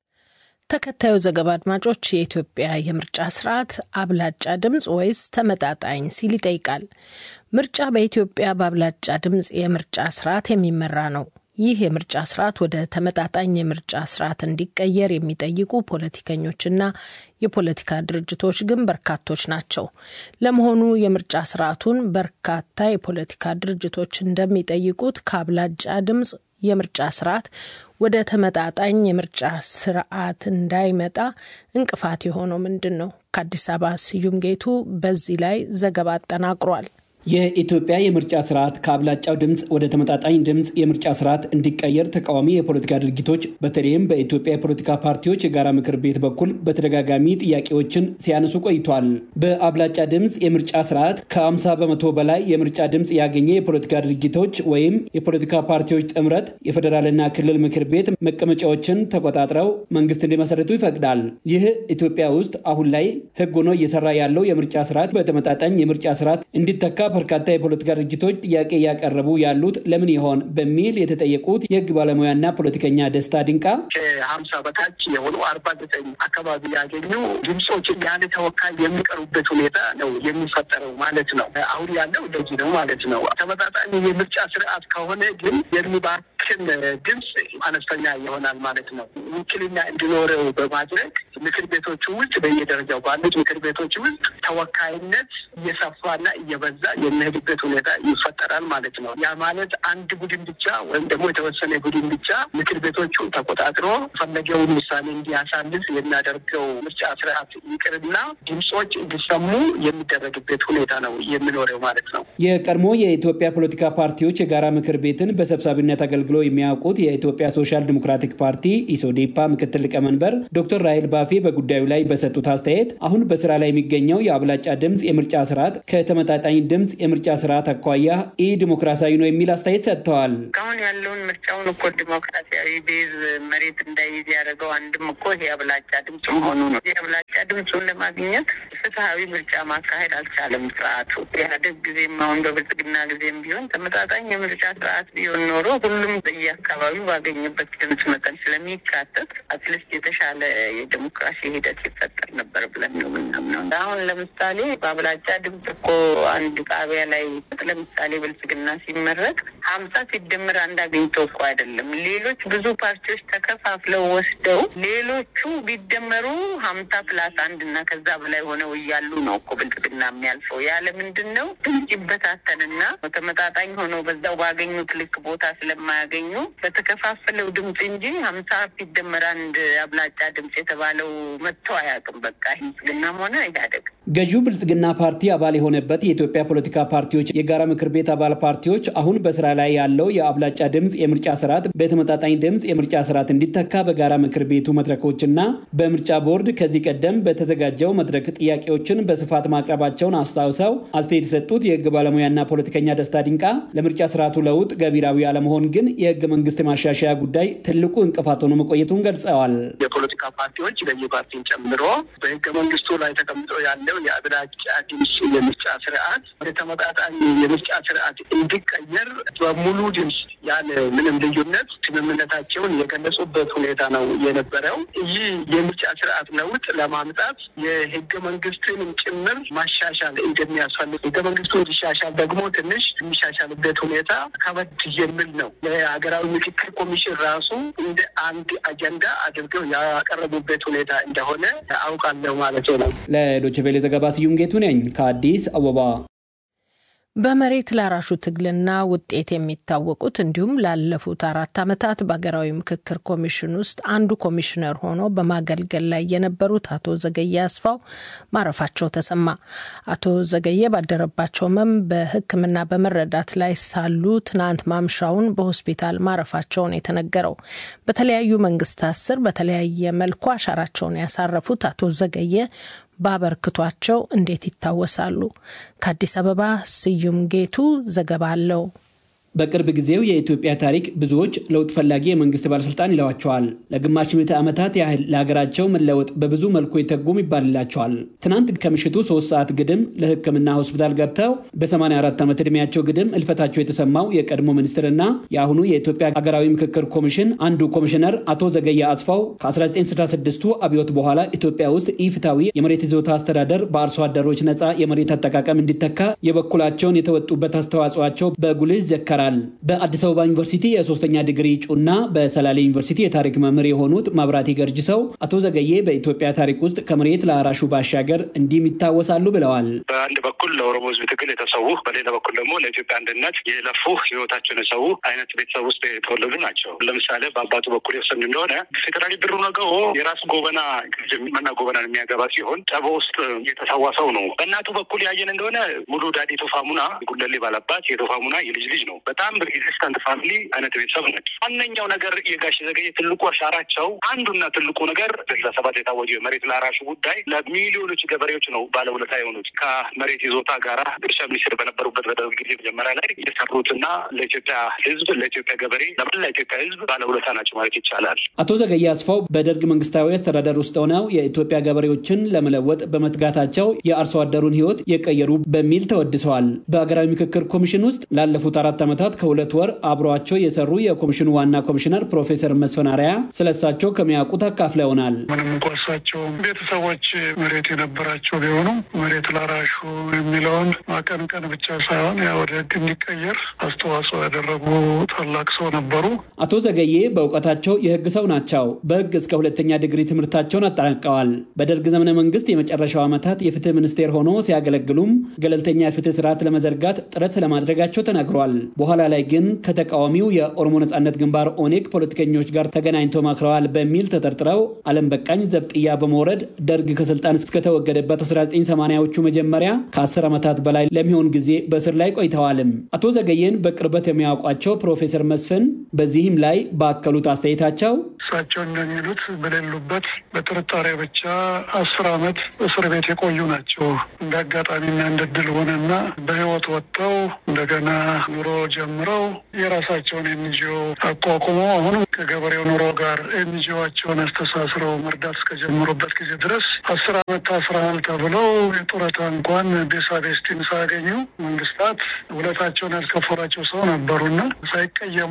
ተከታዩ ዘገባ አድማጮች፣ የኢትዮጵያ የምርጫ ስርዓት አብላጫ ድምፅ ወይስ ተመጣጣኝ ሲል ይጠይቃል። ምርጫ በኢትዮጵያ በአብላጫ ድምፅ የምርጫ ስርዓት የሚመራ ነው። ይህ የምርጫ ስርዓት ወደ ተመጣጣኝ የምርጫ ስርዓት እንዲቀየር የሚጠይቁ ፖለቲከኞችና የፖለቲካ ድርጅቶች ግን በርካቶች ናቸው። ለመሆኑ የምርጫ ስርዓቱን በርካታ የፖለቲካ ድርጅቶች እንደሚጠይቁት ከአብላጫ ድምፅ የምርጫ ስርዓት ወደ ተመጣጣኝ የምርጫ ስርዓት እንዳይመጣ እንቅፋት የሆነው ምንድን ነው? ከአዲስ አበባ ስዩም ጌቱ በዚህ ላይ ዘገባ አጠናቅሯል። የኢትዮጵያ የምርጫ ስርዓት ከአብላጫው ድምፅ ወደ ተመጣጣኝ ድምፅ የምርጫ ስርዓት እንዲቀየር ተቃዋሚ የፖለቲካ ድርጊቶች በተለይም በኢትዮጵያ የፖለቲካ ፓርቲዎች የጋራ ምክር ቤት በኩል በተደጋጋሚ ጥያቄዎችን ሲያነሱ ቆይቷል። በአብላጫ ድምፅ የምርጫ ስርዓት ከ50 በመቶ በላይ የምርጫ ድምፅ ያገኘ የፖለቲካ ድርጊቶች ወይም የፖለቲካ ፓርቲዎች ጥምረት የፌዴራልና ክልል ምክር ቤት መቀመጫዎችን ተቆጣጥረው መንግስት እንዲመሰረቱ ይፈቅዳል። ይህ ኢትዮጵያ ውስጥ አሁን ላይ ህግ ሆኖ እየሰራ ያለው የምርጫ ስርዓት በተመጣጣኝ የምርጫ ስርዓት እንዲተካ በርካታ የፖለቲካ ድርጅቶች ጥያቄ እያቀረቡ ያሉት ለምን ይሆን በሚል የተጠየቁት የህግ ባለሙያና ፖለቲከኛ ደስታ ድንቃ ከሀምሳ በታች የሆኑ አርባ ዘጠኝ አካባቢ ያገኙ ድምፆችን ያለ ተወካይ የሚቀሩበት ሁኔታ ነው የሚፈጠረው ማለት ነው። አሁን ያለው እንደዚህ ነው ማለት ነው። ተመጣጣኝ የምርጫ ስርዓት ከሆነ ግን የሚባክን ድምፅ አነስተኛ ይሆናል ማለት ነው። ውክልና እንዲኖረው በማድረግ ምክር ቤቶቹ ውስጥ በየደረጃው ባሉት ምክር ቤቶች ውስጥ ተወካይነት እየሰፋና እየበዛ የሚሄድበት ሁኔታ ይፈጠራል ማለት ነው። ያ ማለት አንድ ቡድን ብቻ ወይም ደግሞ የተወሰነ ቡድን ብቻ ምክር ቤቶቹን ተቆጣጥሮ ፈለገውን ውሳኔ እንዲያሳልፍ የሚያደርገው ምርጫ ስርዓት ይቅርና ድምፆች እንዲሰሙ የሚደረግበት ሁኔታ ነው የሚኖረው ማለት ነው። የቀድሞ የኢትዮጵያ ፖለቲካ ፓርቲዎች የጋራ ምክር ቤትን በሰብሳቢነት አገልግሎ የሚያውቁት የኢትዮጵያ ሶሻል ዲሞክራቲክ ፓርቲ ኢሶዴፓ ምክትል ሊቀመንበር ዶክተር ራሄል ባፌ በጉዳዩ ላይ በሰጡት አስተያየት አሁን በስራ ላይ የሚገኘው የአብላጫ ድምፅ የምርጫ ስርዓት ከተመጣጣኝ ድምፅ የምርጫ ስርዓት አኳያ ኢ ዲሞክራሲያዊ ነው የሚል አስተያየት ሰጥተዋል። እስካሁን ያለውን ምርጫውን እኮ ዲሞክራሲያዊ ቤዝ መሬት እንዳይይዝ ያደረገው አንድም እኮ ይሄ አብላጫ ድምፅ መሆኑ ነው። ይህ አብላጫ ድምፁን ለማግኘት ፍትሀዊ ምርጫ ማካሄድ አልቻለም ስርዓቱ። ኢህአዴግ ጊዜም አሁን በብልጽግና ጊዜም ቢሆን ተመጣጣኝ የምርጫ ስርዓት ቢሆን ኖሮ ሁሉም በየአካባቢው ባገኘበት ድምፅ መጠን ስለሚካተት አትሊስት የተሻለ የዲሞክራሲ የዲሞክራሲ ሂደት ይፈጠር ነበር ብለን ነው የምናምነው። አሁን ለምሳሌ በአብላጫ ድምፅ እኮ አንድ ጣቢያ ላይ ለምሳሌ ብልጽግና ሲመረጥ ሀምሳ ሲደመር አንድ አግኝቶ እኮ አይደለም። ሌሎች ብዙ ፓርቲዎች ተከፋፍለው ወስደው ሌሎቹ ቢደመሩ ሀምሳ ፕላስ አንድ እና ከዛ በላይ ሆነው እያሉ ነው እኮ ብልጽግና የሚያልፈው። ያለ ምንድን ነው ድምፅ ይበታተንና ተመጣጣኝ ሆነው በዛው ባገኙት ልክ ቦታ ስለማያገኙ በተከፋፈለው ድምፅ እንጂ ሀምሳ ሲደመር አንድ አብላጫ ድምፅ የተባለው መጥቶ አያውቅም። በቃ ብልጽግናም ሆነ ኢህአዴግ ገዢው ብልጽግና ፓርቲ አባል የሆነበት የኢትዮጵያ ፖለቲካ ፓርቲዎች የጋራ ምክር ቤት አባል ፓርቲዎች አሁን በስራ ላይ ያለው የአብላጫ ድምፅ የምርጫ ስርዓት በተመጣጣኝ ድምፅ የምርጫ ስርዓት እንዲተካ በጋራ ምክር ቤቱ መድረኮችና በምርጫ ቦርድ ከዚህ ቀደም በተዘጋጀው መድረክ ጥያቄዎችን በስፋት ማቅረባቸውን አስታውሰው አስተያየት የሰጡት የህግ ባለሙያና ፖለቲከኛ ደስታ ድንቃ ለምርጫ ስርዓቱ ለውጥ ገቢራዊ አለመሆን ግን የህገ መንግስት ማሻሻያ ጉዳይ ትልቁ እንቅፋት ሆኖ መቆየቱን ገልጸዋል። የፖለቲካ ፓርቲዎች ገዢ ፓርቲን ጨምሮ በህገ መንግስቱ ላይ ተቀምጦ ያለው የአብላጫ ድምፅ የምርጫ ስርዓት ወደ ተመጣጣኝ የምርጫ ስርዓት እንዲቀየር በሙሉ ድምፅ ያለ ምንም ልዩነት ስምምነታቸውን የገለጹበት ሁኔታ ነው የነበረው። ይህ የምርጫ ስርዓት ለውጥ ለማምጣት የህገ መንግስትንም ጭምር ማሻሻል እንደሚያስፈልግ ህገ መንግስቱ እንዲሻሻል ደግሞ ትንሽ የሚሻሻልበት ሁኔታ ከበድ የሚል ነው። የሀገራዊ ምክክር ኮሚሽን ራሱ እንደ አንድ አጀንዳ አድርገው ያቀረቡበት ሁኔታ እንደሆነ አውቃለሁ ማለት ነው። ለዶይቼ ቬለ ዘገባ ስዩም ጌቱ ነኝ ከአዲስ አበባ። በመሬት ላራሹ ትግልና ውጤት የሚታወቁት እንዲሁም ላለፉት አራት ዓመታት በሀገራዊ ምክክር ኮሚሽን ውስጥ አንዱ ኮሚሽነር ሆኖ በማገልገል ላይ የነበሩት አቶ ዘገየ አስፋው ማረፋቸው ተሰማ። አቶ ዘገየ ባደረባቸው ሕመም በሕክምና በመረዳት ላይ ሳሉ ትናንት ማምሻውን በሆስፒታል ማረፋቸውን የተነገረው በተለያዩ መንግስታት ስር በተለያየ መልኩ አሻራቸውን ያሳረፉት አቶ ዘገየ ባበርክቷቸው እንዴት ይታወሳሉ? ከአዲስ አበባ ስዩም ጌቱ ዘገባ አለው። በቅርብ ጊዜው የኢትዮጵያ ታሪክ ብዙዎች ለውጥ ፈላጊ የመንግስት ባለስልጣን ይለዋቸዋል። ለግማሽ ምዕተ ዓመታት ያህል ለሀገራቸው መለወጥ በብዙ መልኩ የተጉም ይባልላቸዋል። ትናንት ከምሽቱ ሶስት ሰዓት ግድም ለሕክምና ሆስፒታል ገብተው በ84 ዓመት ዕድሜያቸው ግድም እልፈታቸው የተሰማው የቀድሞ ሚኒስትርና የአሁኑ የኢትዮጵያ ሀገራዊ ምክክር ኮሚሽን አንዱ ኮሚሽነር አቶ ዘገየ አስፋው ከ1966ቱ አብዮት በኋላ ኢትዮጵያ ውስጥ ኢፍታዊ የመሬት ይዞታ አስተዳደር በአርሶ አደሮች ነፃ የመሬት አጠቃቀም እንዲተካ የበኩላቸውን የተወጡበት አስተዋጽኦቸው በጉልህ ይዘከራል። በአዲስ አበባ ዩኒቨርሲቲ የሶስተኛ ዲግሪ እጩና በሰላሌ ዩኒቨርሲቲ የታሪክ መምህር የሆኑት ማብራቴ ገርጅሰው አቶ ዘገዬ በኢትዮጵያ ታሪክ ውስጥ ከመሬት ለአራሹ ባሻገር እንዲህም ይታወሳሉ ብለዋል። በአንድ በኩል ለኦሮሞ ሕዝብ ትግል የተሰዉ፣ በሌላ በኩል ደግሞ ለኢትዮጵያ አንድነት የለፉ ህይወታቸውን የሰዉ አይነት ቤተሰብ ውስጥ የተወለዱ ናቸው። ለምሳሌ በአባቱ በኩል የወሰን እንደሆነ ፌዴራሊ ብሩ ነገው የራሱ ጎበና መና ጎበናን የሚያገባ ሲሆን ጨቦ ውስጥ የተሰዋ ሰው ነው። በእናቱ በኩል ያየን እንደሆነ ሙሉ ዳዲ ቶፋሙና ጉለሌ ባላባት የቶፋሙና የልጅ ልጅ ነው። በጣም ሬዚስታንት ፋሚሊ አይነት ቤተሰብ ነች። ዋነኛው ነገር የጋሽ ዘገየ ትልቁ አሻራቸው አንዱና ትልቁ ነገር ስልሳ ሰባት የታወጀው የመሬት ለአራሹ ጉዳይ ለሚሊዮኖች ገበሬዎች ነው ባለውለታ የሆኑት ከመሬት ይዞታ ጋራ እርሻ ሚኒስትር በነበሩበት በደርግ ጊዜ መጀመሪያ ላይ የሰሩትና ለኢትዮጵያ ህዝብ፣ ለኢትዮጵያ ገበሬ፣ ለመላ ኢትዮጵያ ህዝብ ባለውለታ ናቸው ማለት ይቻላል። አቶ ዘገየ አስፋው በደርግ መንግስታዊ አስተዳደር ውስጥ ሆነው የኢትዮጵያ ገበሬዎችን ለመለወጥ በመትጋታቸው የአርሶ አደሩን ህይወት የቀየሩ በሚል ተወድሰዋል። በሀገራዊ ምክክር ኮሚሽን ውስጥ ላለፉት አራት ዓመታት ከሁለት ወር አብረዋቸው የሰሩ የኮሚሽኑ ዋና ኮሚሽነር ፕሮፌሰር መስፍን አርአያ ስለሳቸው ከሚያውቁት አካፍለውናል። ምንም እንኳ እሳቸው ቤተሰቦች መሬት የነበራቸው ቢሆኑ መሬት ላራሹ የሚለውን ማቀንቀን ብቻ ሳይሆን ያ ወደ ህግ እንዲቀየር አስተዋጽኦ ያደረጉ ታላቅ ሰው ነበሩ። አቶ ዘገዬ በእውቀታቸው የህግ ሰው ናቸው። በህግ እስከ ሁለተኛ ዲግሪ ትምህርታቸውን አጠናቀዋል። በደርግ ዘመነ መንግስት የመጨረሻው ዓመታት የፍትህ ሚኒስቴር ሆኖ ሲያገለግሉም ገለልተኛ የፍትህ ስርዓት ለመዘርጋት ጥረት ለማድረጋቸው ተናግሯል። በኋላ ላይ ግን ከተቃዋሚው የኦሮሞ ነጻነት ግንባር ኦኔግ ፖለቲከኞች ጋር ተገናኝተው መክረዋል በሚል ተጠርጥረው አለም በቃኝ ዘብጥያ በመውረድ ደርግ ከስልጣን እስከተወገደበት 1980ዎቹ መጀመሪያ ከ10 ዓመታት በላይ ለሚሆን ጊዜ በእስር ላይ ቆይተዋልም። አቶ ዘገየን በቅርበት የሚያውቋቸው ፕሮፌሰር መስፍን በዚህም ላይ ባከሉት አስተያየታቸው እሳቸው እንደሚሉት በሌሉበት በጥርጣሬ ብቻ አስር ዓመት እስር ቤት የቆዩ ናቸው። እንደ አጋጣሚና እንደ ድል ሆነና በህይወት ወጥተው እንደገና ኑሮ ጀምረው የራሳቸውን ኤንጂኦ አቋቁመው አሁንም ከገበሬው ኑሮ ጋር ኤንጂኦቸውን አስተሳስረው መርዳት እስከጀመሩበት ጊዜ ድረስ አስር ዓመት ታስረሃል ተብለው የጡረታ እንኳን ቤሳ ቤስቲን ሳያገኙ መንግስታት ውለታቸውን ያልከፈሏቸው ሰው ነበሩና ሳይቀየሙ ሀገራቸው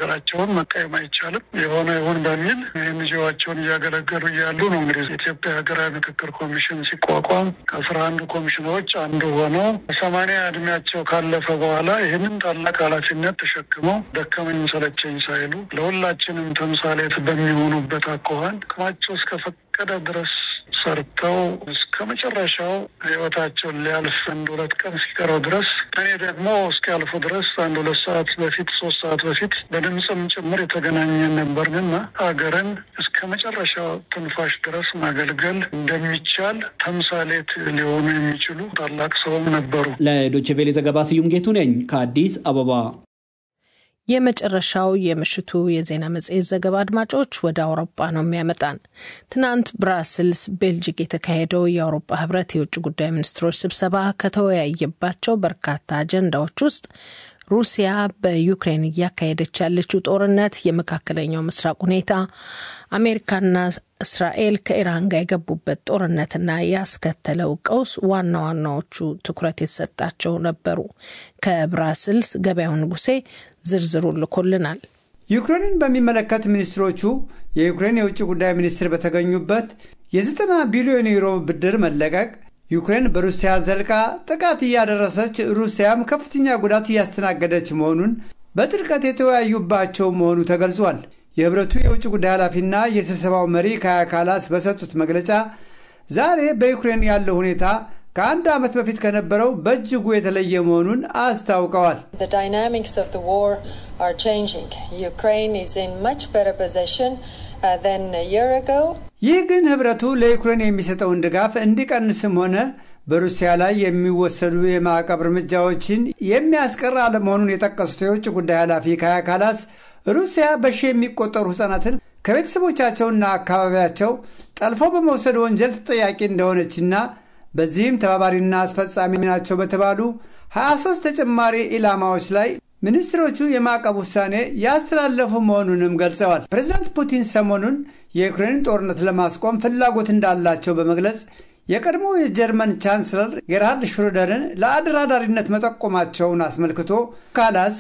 መናገራቸውን መቃየም አይቻልም። የሆነ ይሁን በሚል ኤንጂኦዋቸውን እያገለገሉ እያሉ ነው እንግዲህ የኢትዮጵያ ሀገራዊ ምክክር ኮሚሽን ሲቋቋም ከአስራ አንዱ ኮሚሽነሮች አንዱ ሆነው ሰማንያ እድሜያቸው ካለፈ በኋላ ይህንን ታላቅ ኃላፊነት ተሸክመው ደከመኝ ሰለቸኝ ሳይሉ ለሁላችንም ተምሳሌት በሚሆኑበት አኳኋን አቅማቸው እስከፈቀደ ድረስ ሰርተው እስከ መጨረሻው ህይወታቸውን ሊያልፍ አንድ ሁለት ቀን እስኪቀረው ድረስ እኔ ደግሞ እስኪያልፉ ድረስ አንድ ሁለት ሰዓት በፊት ሶስት ሰዓት በፊት በድምፅም ጭምር የተገናኘን ነበርንና ሀገርን እስከ መጨረሻው ትንፋሽ ድረስ ማገልገል እንደሚቻል ተምሳሌት ሊሆኑ የሚችሉ ታላቅ ሰውም ነበሩ። ለዶቼ ቬሌ ዘገባ ስዩም ጌቱ ነኝ ከአዲስ አበባ። የመጨረሻው የምሽቱ የዜና መጽሔት ዘገባ አድማጮች ወደ አውሮፓ ነው የሚያመጣን። ትናንት ብራስልስ ቤልጅግ የተካሄደው የአውሮፓ ህብረት የውጭ ጉዳይ ሚኒስትሮች ስብሰባ ከተወያየባቸው በርካታ አጀንዳዎች ውስጥ ሩሲያ በዩክሬን እያካሄደች ያለችው ጦርነት፣ የመካከለኛው ምስራቅ ሁኔታ፣ አሜሪካና እስራኤል ከኢራን ጋር የገቡበት ጦርነትና ያስከተለው ቀውስ ዋና ዋናዎቹ ትኩረት የተሰጣቸው ነበሩ። ከብራስልስ ገበያው ንጉሴ ዝርዝሩ ልኮልናል። ዩክሬንን በሚመለከት ሚኒስትሮቹ የዩክሬን የውጭ ጉዳይ ሚኒስትር በተገኙበት የዘጠና ቢሊዮን ዩሮ ብድር መለቀቅ ዩክሬን በሩሲያ ዘልቃ ጥቃት እያደረሰች ሩሲያም ከፍተኛ ጉዳት እያስተናገደች መሆኑን በጥልቀት የተወያዩባቸው መሆኑ ተገልጿል። የህብረቱ የውጭ ጉዳይ ኃላፊና የስብሰባው መሪ ካያ ካላስ በሰጡት መግለጫ ዛሬ በዩክሬን ያለው ሁኔታ ከአንድ ዓመት በፊት ከነበረው በእጅጉ የተለየ መሆኑን አስታውቀዋል። ይህ ግን ህብረቱ ለዩክሬን የሚሰጠውን ድጋፍ እንዲቀንስም ሆነ በሩሲያ ላይ የሚወሰዱ የማዕቀብ እርምጃዎችን የሚያስቀር አለመሆኑን የጠቀሱት የውጭ ጉዳይ ኃላፊ ካያ ካላስ ሩሲያ በሺ የሚቆጠሩ ህጻናትን ከቤተሰቦቻቸውና አካባቢያቸው ጠልፎ በመውሰድ ወንጀል ተጠያቂ እንደሆነችና በዚህም ተባባሪና አስፈጻሚ ናቸው በተባሉ 23 ተጨማሪ ኢላማዎች ላይ ሚኒስትሮቹ የማዕቀብ ውሳኔ ያስተላለፉ መሆኑንም ገልጸዋል። ፕሬዚዳንት ፑቲን ሰሞኑን የዩክሬንን ጦርነት ለማስቆም ፍላጎት እንዳላቸው በመግለጽ የቀድሞ የጀርመን ቻንስለር ጌርሃርድ ሽሮደርን ለአደራዳሪነት መጠቆማቸውን አስመልክቶ ካላስ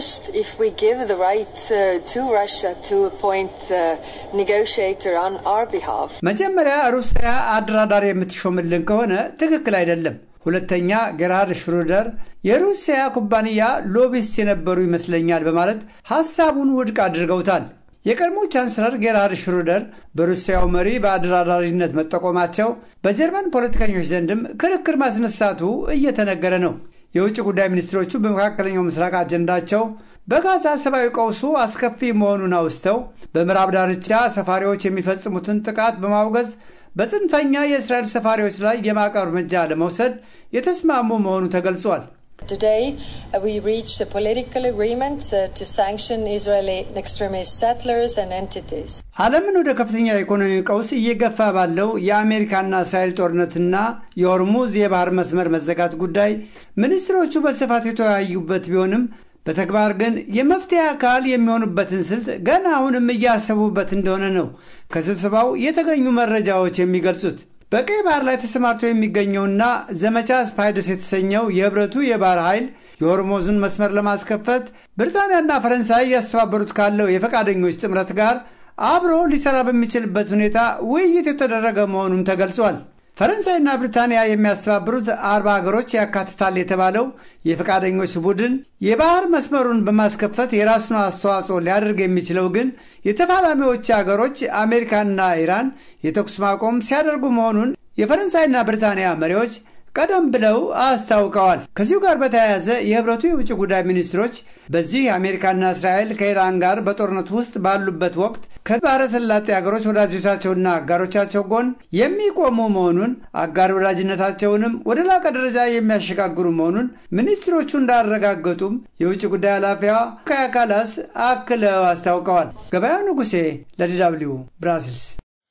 መጀመሪያ ሩሲያ አደራዳሪ የምትሾምልን ከሆነ ትክክል አይደለም። ሁለተኛ ጌርሃርድ ሽሮደር የሩሲያ ኩባንያ ሎቢስት የነበሩ ይመስለኛል በማለት ሐሳቡን ውድቅ አድርገውታል። የቀድሞ ቻንስለር ጌርሃርድ ሽሩደር በሩሲያው መሪ በአደራዳሪነት መጠቆማቸው በጀርመን ፖለቲከኞች ዘንድም ክርክር ማስነሳቱ እየተነገረ ነው። የውጭ ጉዳይ ሚኒስትሮቹ በመካከለኛው ምስራቅ አጀንዳቸው በጋዛ ሰብአዊ ቀውሱ አስከፊ መሆኑን አውስተው በምዕራብ ዳርቻ ሰፋሪዎች የሚፈጽሙትን ጥቃት በማውገዝ በጽንፈኛ የእስራኤል ሰፋሪዎች ላይ የማዕቀብ እርምጃ ለመውሰድ የተስማሙ መሆኑ ተገልጿል። Today, uh, we reached a political agreement uh, to sanction Israeli extremist settlers and entities. ዓለምን ወደ ከፍተኛ የኢኮኖሚ ቀውስ እየገፋ ባለው የአሜሪካና እስራኤል ጦርነትና የሆርሙዝ የባህር መስመር መዘጋት ጉዳይ ሚኒስትሮቹ በስፋት የተወያዩበት ቢሆንም በተግባር ግን የመፍትሄ አካል የሚሆኑበትን ስልት ገና አሁንም እያሰቡበት እንደሆነ ነው ከስብሰባው የተገኙ መረጃዎች የሚገልጹት። በቀይ ባህር ላይ ተሰማርቶ የሚገኘውና ዘመቻ ስፓይደስ የተሰኘው የህብረቱ የባህር ኃይል የሆርሞዙን መስመር ለማስከፈት ብሪታንያና ፈረንሳይ እያስተባበሩት ካለው የፈቃደኞች ጥምረት ጋር አብሮ ሊሰራ በሚችልበት ሁኔታ ውይይት የተደረገ መሆኑም ተገልጿል። ፈረንሳይና ብሪታንያ የሚያስተባብሩት አርባ ሀገሮች ያካትታል የተባለው የፈቃደኞች ቡድን የባህር መስመሩን በማስከፈት የራሱን አስተዋጽኦ ሊያደርግ የሚችለው ግን የተፋላሚዎች ሀገሮች አሜሪካና ኢራን የተኩስ ማቆም ሲያደርጉ መሆኑን የፈረንሳይና ብሪታንያ መሪዎች ቀደም ብለው አስታውቀዋል። ከዚሁ ጋር በተያያዘ የህብረቱ የውጭ ጉዳይ ሚኒስትሮች በዚህ አሜሪካና እስራኤል ከኢራን ጋር በጦርነት ውስጥ ባሉበት ወቅት ከባሕረ ሰላጤ ሀገሮች ወዳጆቻቸውና አጋሮቻቸው ጎን የሚቆሙ መሆኑን አጋር ወዳጅነታቸውንም ወደ ላቀ ደረጃ የሚያሸጋግሩ መሆኑን ሚኒስትሮቹ እንዳረጋገጡም የውጭ ጉዳይ ኃላፊዋ ካያ ካላስ አክለው አስታውቀዋል። ገበያው ንጉሴ ለዲደብሊው ብራስልስ።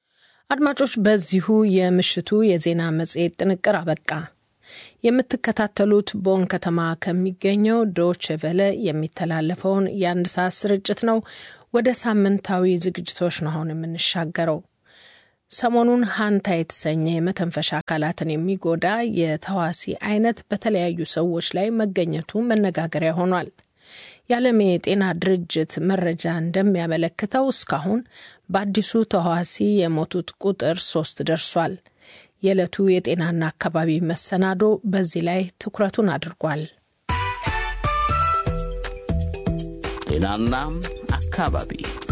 አድማጮች፣ በዚሁ የምሽቱ የዜና መጽሔት ጥንቅር አበቃ። የምትከታተሉት ቦን ከተማ ከሚገኘው ዶች ቨለ የሚተላለፈውን የአንድ ሰዓት ስርጭት ነው። ወደ ሳምንታዊ ዝግጅቶች ነው አሁን የምንሻገረው። ሰሞኑን ሀንታ የተሰኘ የመተንፈሻ አካላትን የሚጎዳ የተዋሲ አይነት በተለያዩ ሰዎች ላይ መገኘቱ መነጋገሪያ ሆኗል። የዓለም የጤና ድርጅት መረጃ እንደሚያመለክተው እስካሁን በአዲሱ ተህዋሲ የሞቱት ቁጥር ሶስት ደርሷል። የዕለቱ የጤናና አካባቢ መሰናዶ በዚህ ላይ ትኩረቱን አድርጓል። ጤናና አካባቢ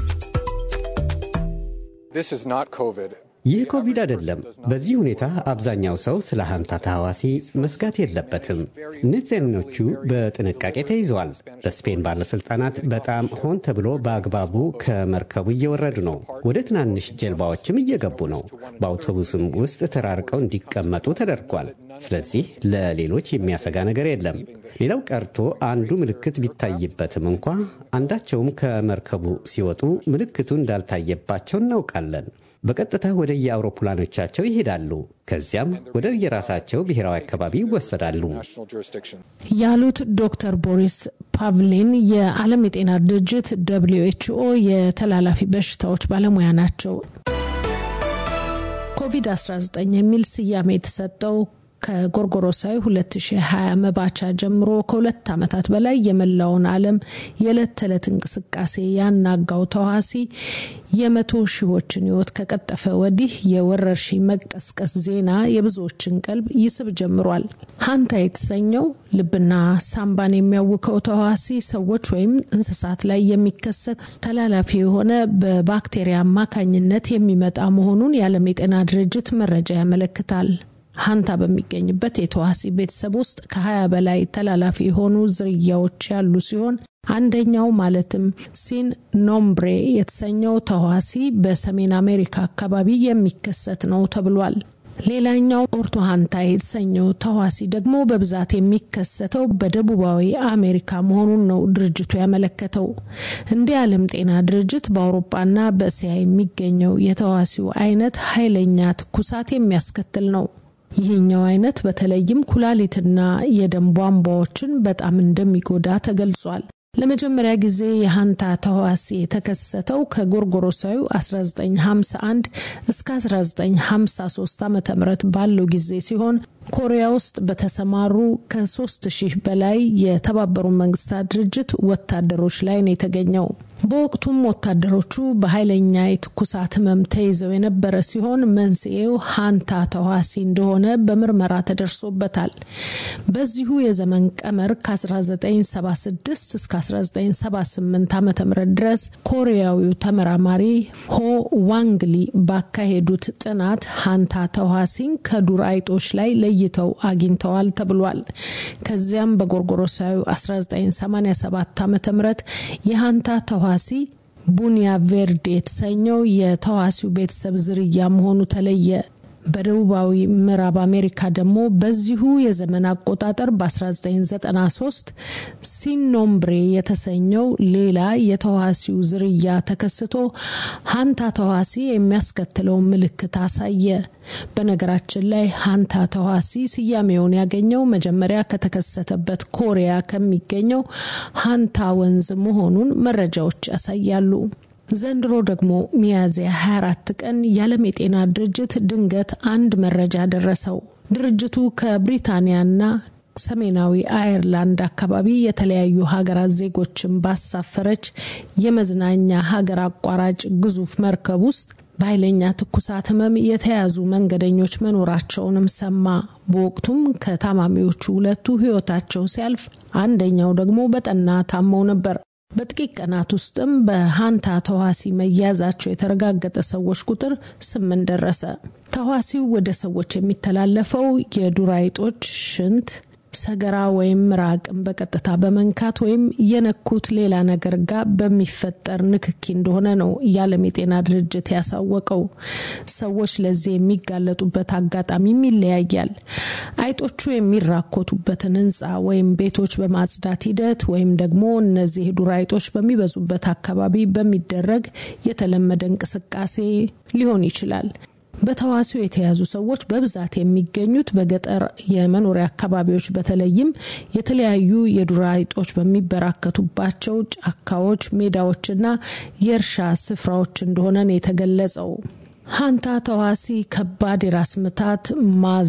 ይህ ኮቪድ አይደለም። በዚህ ሁኔታ አብዛኛው ሰው ስለ ሀንታ ተህዋሲ መስጋት የለበትም። ንጽህኖቹ በጥንቃቄ ተይዘዋል። በስፔን ባለሥልጣናት በጣም ሆን ተብሎ በአግባቡ ከመርከቡ እየወረዱ ነው። ወደ ትናንሽ ጀልባዎችም እየገቡ ነው። በአውቶቡስም ውስጥ ተራርቀው እንዲቀመጡ ተደርጓል። ስለዚህ ለሌሎች የሚያሰጋ ነገር የለም። ሌላው ቀርቶ አንዱ ምልክት ቢታይበትም እንኳ አንዳቸውም ከመርከቡ ሲወጡ ምልክቱ እንዳልታየባቸው እናውቃለን። በቀጥታ ወደ የአውሮፕላኖቻቸው ይሄዳሉ። ከዚያም ወደ የራሳቸው ብሔራዊ አካባቢ ይወሰዳሉ ያሉት ዶክተር ቦሪስ ፓቭሊን የዓለም የጤና ድርጅት ደብልዩ ኤችኦ የተላላፊ በሽታዎች ባለሙያ ናቸው። ኮቪድ-19 የሚል ስያሜ የተሰጠው ከጎርጎሮሳዊ 2020 መባቻ ጀምሮ ከሁለት ዓመታት በላይ የመላውን ዓለም የዕለት ተዕለት እንቅስቃሴ ያናጋው ተዋሲ የመቶ ሺዎችን ሕይወት ከቀጠፈ ወዲህ የወረርሽኝ መቀስቀስ ዜና የብዙዎችን ቀልብ ይስብ ጀምሯል። ሀንታ የተሰኘው ልብና ሳምባን የሚያውከው ተዋሲ ሰዎች ወይም እንስሳት ላይ የሚከሰት ተላላፊ የሆነ በባክቴሪያ አማካኝነት የሚመጣ መሆኑን የዓለም የጤና ድርጅት መረጃ ያመለክታል። ሀንታ በሚገኝበት የተዋሲ ቤተሰብ ውስጥ ከ20 በላይ ተላላፊ የሆኑ ዝርያዎች ያሉ ሲሆን አንደኛው ማለትም ሲን ኖምብሬ የተሰኘው ተዋሲ በሰሜን አሜሪካ አካባቢ የሚከሰት ነው ተብሏል። ሌላኛው ኦርቶ ሀንታ የተሰኘው ተዋሲ ደግሞ በብዛት የሚከሰተው በደቡባዊ አሜሪካ መሆኑን ነው ድርጅቱ ያመለከተው። እንደ ዓለም ጤና ድርጅት በአውሮፓና በእስያ የሚገኘው የተዋሲው አይነት ኃይለኛ ትኩሳት የሚያስከትል ነው። ይህኛው አይነት በተለይም ኩላሊትና የደም ቧንቧዎችን በጣም እንደሚጎዳ ተገልጿል። ለመጀመሪያ ጊዜ የሀንታ ተህዋሲ የተከሰተው ከጎርጎሮሳዊ 1951 እስከ 1953 ዓ ም ባለው ጊዜ ሲሆን ኮሪያ ውስጥ በተሰማሩ ከ3000 በላይ የተባበሩ መንግስታት ድርጅት ወታደሮች ላይ ነው የተገኘው። በወቅቱም ወታደሮቹ በኃይለኛ የትኩሳት ህመም ተይዘው የነበረ ሲሆን መንስኤው ሀንታ ተዋሲ እንደሆነ በምርመራ ተደርሶበታል። በዚሁ የዘመን ቀመር ከ1976 እስከ 1978 ዓ ም ድረስ ኮሪያዊው ተመራማሪ ሆ ዋንግሊ ባካሄዱት ጥናት ሀንታ ተዋሲን ከዱር አይጦች ላይ ለይተው አግኝተዋል ተብሏል። ከዚያም በጎርጎሮሳዊ 1987 ዓ ም የሀንታ ተዋሲ ቡኒያ ቬርዴ የተሰኘው የተዋሲው ቤተሰብ ዝርያ መሆኑ ተለየ። በደቡባዊ ምዕራብ አሜሪካ ደግሞ በዚሁ የዘመን አቆጣጠር በ1993 ሲኖምብሬ የተሰኘው ሌላ የተዋሲው ዝርያ ተከስቶ ሀንታ ተዋሲ የሚያስከትለው ምልክት አሳየ። በነገራችን ላይ ሀንታ ተዋሲ ስያሜውን ያገኘው መጀመሪያ ከተከሰተበት ኮሪያ ከሚገኘው ሀንታ ወንዝ መሆኑን መረጃዎች ያሳያሉ። ዘንድሮ ደግሞ ሚያዝያ 24 ቀን የዓለም የጤና ድርጅት ድንገት አንድ መረጃ ደረሰው። ድርጅቱ ከብሪታንያና ሰሜናዊ አየርላንድ አካባቢ የተለያዩ ሀገራት ዜጎችን ባሳፈረች የመዝናኛ ሀገር አቋራጭ ግዙፍ መርከብ ውስጥ በኃይለኛ ትኩሳት ህመም የተያዙ መንገደኞች መኖራቸውንም ሰማ። በወቅቱም ከታማሚዎቹ ሁለቱ ህይወታቸው ሲያልፍ፣ አንደኛው ደግሞ በጠና ታመው ነበር። በጥቂት ቀናት ውስጥም በሀንታ ተዋሲ መያዛቸው የተረጋገጠ ሰዎች ቁጥር ስምንት ደረሰ። ተዋሲው ወደ ሰዎች የሚተላለፈው የዱር አይጦች ሽንት ሰገራ ወይም ምራቅን በቀጥታ በመንካት ወይም የነኩት ሌላ ነገር ጋር በሚፈጠር ንክኪ እንደሆነ ነው የዓለም የጤና ድርጅት ያሳወቀው። ሰዎች ለዚህ የሚጋለጡበት አጋጣሚም ይለያያል። አይጦቹ የሚራኮቱበትን ህንፃ ወይም ቤቶች በማጽዳት ሂደት ወይም ደግሞ እነዚህ ዱር አይጦች በሚበዙበት አካባቢ በሚደረግ የተለመደ እንቅስቃሴ ሊሆን ይችላል። በተዋሲው የተያዙ ሰዎች በብዛት የሚገኙት በገጠር የመኖሪያ አካባቢዎች በተለይም የተለያዩ የዱር አይጦች በሚበራከቱባቸው ጫካዎች፣ ሜዳዎችና የእርሻ ስፍራዎች እንደሆነ ነው የተገለጸው። ሀንታ ተዋሲ ከባድ የራስ ምታት፣ ማዞ